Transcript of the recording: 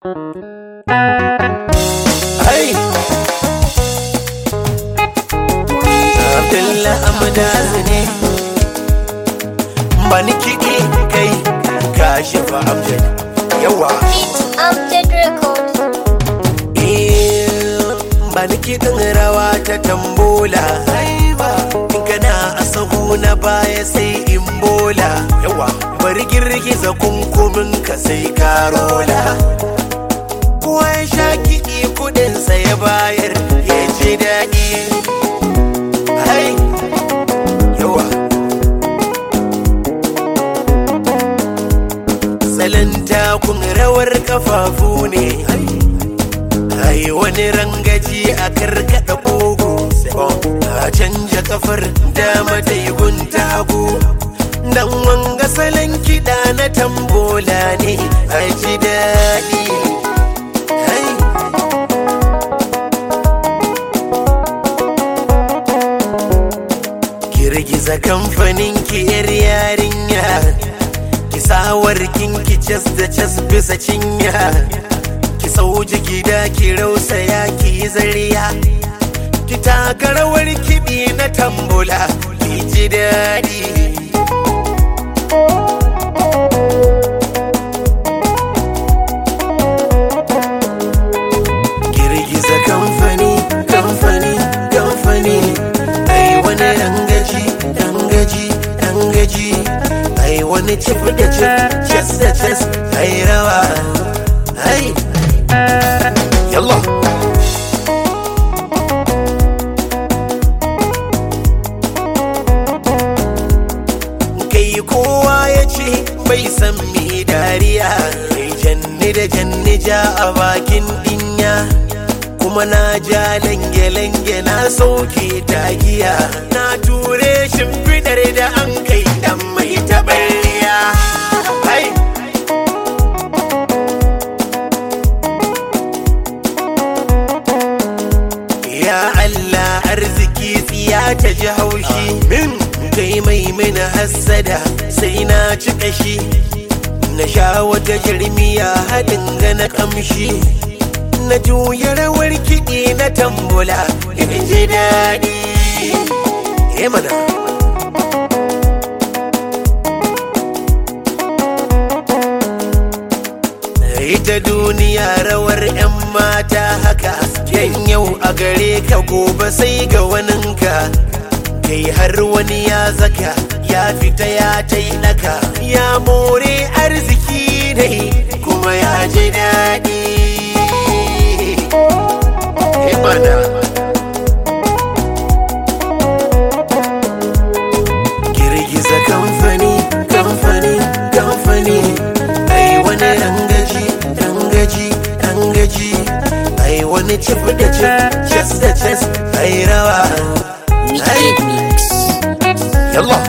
Hai Abdullah Amdazu ne Bani kiɗi kai kashi fa Amjad Yawa Beat Amjad Records. Eh, Bani kiɗin rawa ta tambola Haiba In kana a sahu na baya sai in bola Yawa Bari girgiza kunkumin ka sai karola kowa ya sha kiɗi kudinsa ya bayar ya ji daɗi hai yawa salon takun rawar kafafu ne hai wani rangaji a karkada kogo a canja kafar dama da igun tagu dan wanga salon kiɗa na tambola ne a ji daɗi Hai. Girgiza kamfanin ki yar yarinya Ki sawar ki cas da cas bisa cinya Ki sauji gida ki rausaya ki yi zariya Ki taka rawar kiɗi na tambula Ki ji daɗi girgiza kamfani kamfani kamfani ai wani rangaji rangaji rangaji ai wani cif da cif cas da cas ai rawa ai yalla kai kowa ya ce bai san me dariya kai janni da janni ja a bakin dinya kuma na ja lange-lange na sauke tagiya na ture shimfidar da an kai dan mai taɓarya hai ya Allah arziki tsiya ta ji haushi min kai mai mina hassada sai na ci kashi na sha wata jirmiya haɗin gana kamshi na juya rawar kiɗi na tambula in ji daɗi eh mana ita duniya rawar 'yan mata haka yan yau a gare ka gobe sai ga waninka kai har wani ya zaka ya fita ya tainaka ya more arziki ne kuma ya ji daɗi Eh mana girgiza kamfani kamfani kamfani ai wani rangaji rangaji rangaji ai wani cif da cif cas da cas ai rawa ai Wicked Mix. yalla